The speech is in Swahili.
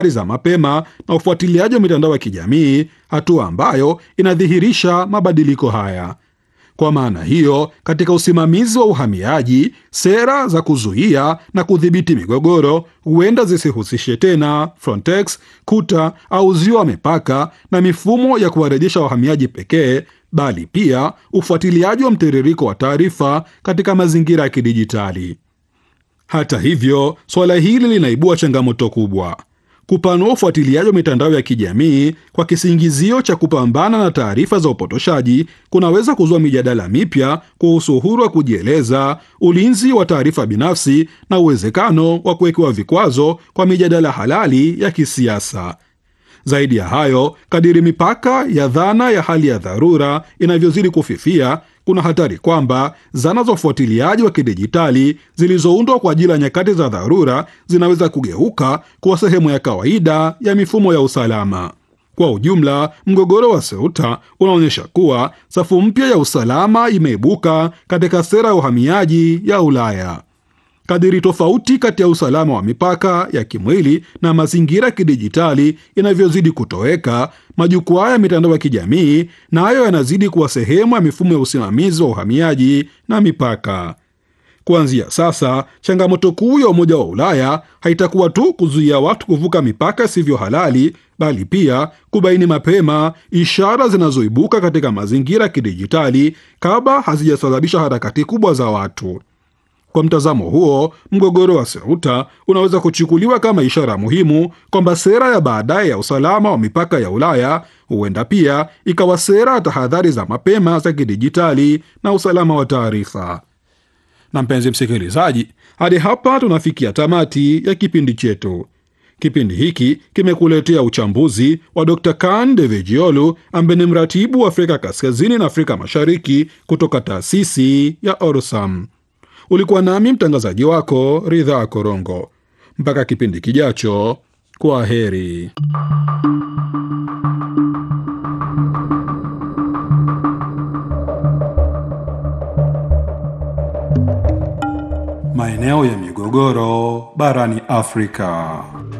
za mapema na ufuatiliaji wa mitandao ya kijamii, hatua ambayo inadhihirisha mabadiliko haya. Kwa maana hiyo, katika usimamizi wa uhamiaji, sera za kuzuia na kudhibiti migogoro huenda zisihusishe tena Frontex, kuta au uzio wa mipaka na mifumo ya kuwarejesha wahamiaji pekee, bali pia ufuatiliaji wa mtiririko wa taarifa katika mazingira ya kidijitali. Hata hivyo, suala hili linaibua changamoto kubwa. Kupanua ufuatiliaji wa mitandao ya kijamii kwa kisingizio cha kupambana na taarifa za upotoshaji kunaweza kuzua mijadala mipya kuhusu uhuru wa kujieleza, ulinzi wa taarifa binafsi na uwezekano wa kuwekewa vikwazo kwa mijadala halali ya kisiasa. Zaidi ya hayo, kadiri mipaka ya dhana ya hali ya dharura inavyozidi kufifia, kuna hatari kwamba zana za ufuatiliaji wa kidijitali zilizoundwa kwa ajili ya nyakati za dharura zinaweza kugeuka kuwa sehemu ya kawaida ya mifumo ya usalama. Kwa ujumla, mgogoro wa Ceuta unaonyesha kuwa safu mpya ya usalama imeibuka katika sera ya uhamiaji ya Ulaya. Kadiri tofauti kati ya usalama wa mipaka ya kimwili na mazingira ya kidijitali inavyozidi kutoweka, majukwaa ya mitandao ya kijamii nayo na yanazidi kuwa sehemu ya mifumo ya usimamizi wa uhamiaji na mipaka. Kuanzia sasa, changamoto kuu ya Umoja wa Ulaya haitakuwa tu kuzuia watu kuvuka mipaka isivyo halali, bali pia kubaini mapema ishara zinazoibuka katika mazingira ya kidijitali kabla hazijasababisha harakati kubwa za watu. Kwa mtazamo huo, mgogoro wa Ceuta unaweza kuchukuliwa kama ishara muhimu kwamba sera ya baadaye ya usalama wa mipaka ya Ulaya huenda pia ikawa sera ya tahadhari za mapema za kidijitali na usalama wa taarifa. Na mpenzi msikilizaji, hadi hapa tunafikia tamati ya kipindi chetu. Kipindi hiki kimekuletea uchambuzi wa Dr. Kan Devejiolu ambaye ni mratibu wa Afrika Kaskazini na Afrika Mashariki kutoka taasisi ya Orsam. Ulikuwa nami mtangazaji wako Ridhaa Korongo. Mpaka kipindi kijacho, kwa heri. Maeneo ya migogoro barani Afrika.